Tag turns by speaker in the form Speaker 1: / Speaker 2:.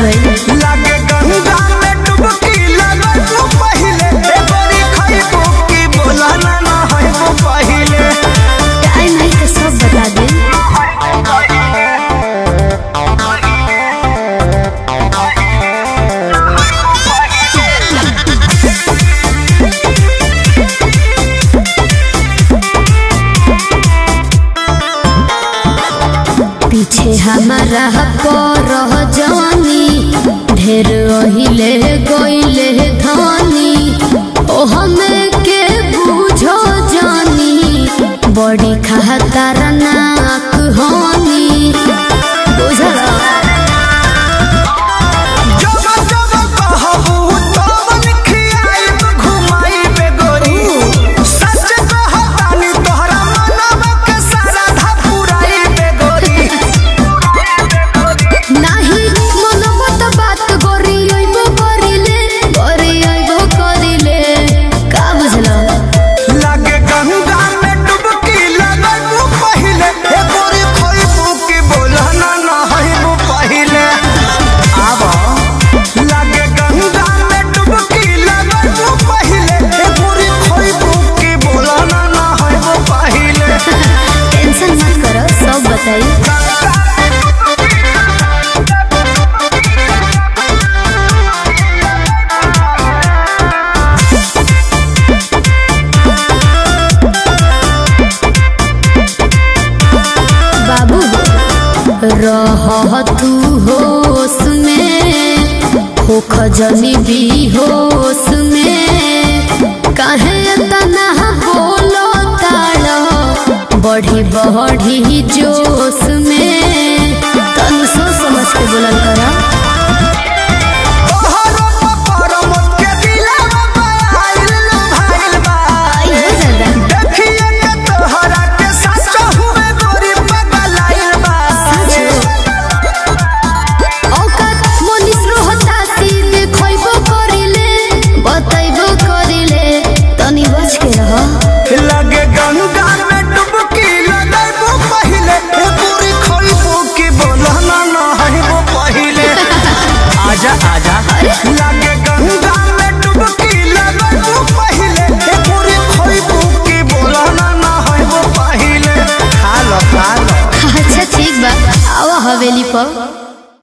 Speaker 1: भाई
Speaker 2: लागे गंगा में डुबकी लगू पहिले ए बड़ी खइबू की बोला ना ना हइबू पहिले
Speaker 1: टाइम है तो सब बता दे पीछे हमारा पर जवानी ढेर ओहिले गोइले धनी ओ हमें के बूझो जानी बड़ी खहतर नाक होनी बुझला
Speaker 2: जब जब कहबू तब खियाइब घुमाइब गोरी सच कहतानी तोहरा मनवा के सारा धा पुराइब गोरी
Speaker 1: नाही मनमत बात गोरी अइबो करिले गोरी अइबो करिले का बुझला
Speaker 2: लागे गंगा में डुबकी लगू पहिले ए गोरी खइबू की बोला ना ना हइबू पहिले आबा लागे गंगा में डुबकी लगू पहिले ए गोरी खइबू की बोला ना ना हइबू पहिले
Speaker 1: टेंशन मत करो सब बताई बाबू रह तू होश में हो खजनी भी होश में काहे तना बोलो ताड़ो बढ़ी बढ़ी जोश में तनु सोच समझ के बोलल करा
Speaker 2: तोहरो पपर मत के दिलवा आइल भाइल बा
Speaker 1: आई हो जादा
Speaker 2: देखिए के तोहरा के सच हुए गोरी पगलाइल बा
Speaker 1: औकात मनिस रोहता सीधे खइबो करिले बतैबो करिले तनी बच के रह
Speaker 2: लगे गंगा में डुबकी लगैबू पहिले ए पूरी खइबू की बोला ना ना हइबू पहिले आजा आजा लगे गंगा में डुबकी लगैबू पहिले ए पूरी खइबू की बोला ना ना हइबू पहिले खा लो खा लो
Speaker 1: अच्छा ठीक बा आवा हवेली पर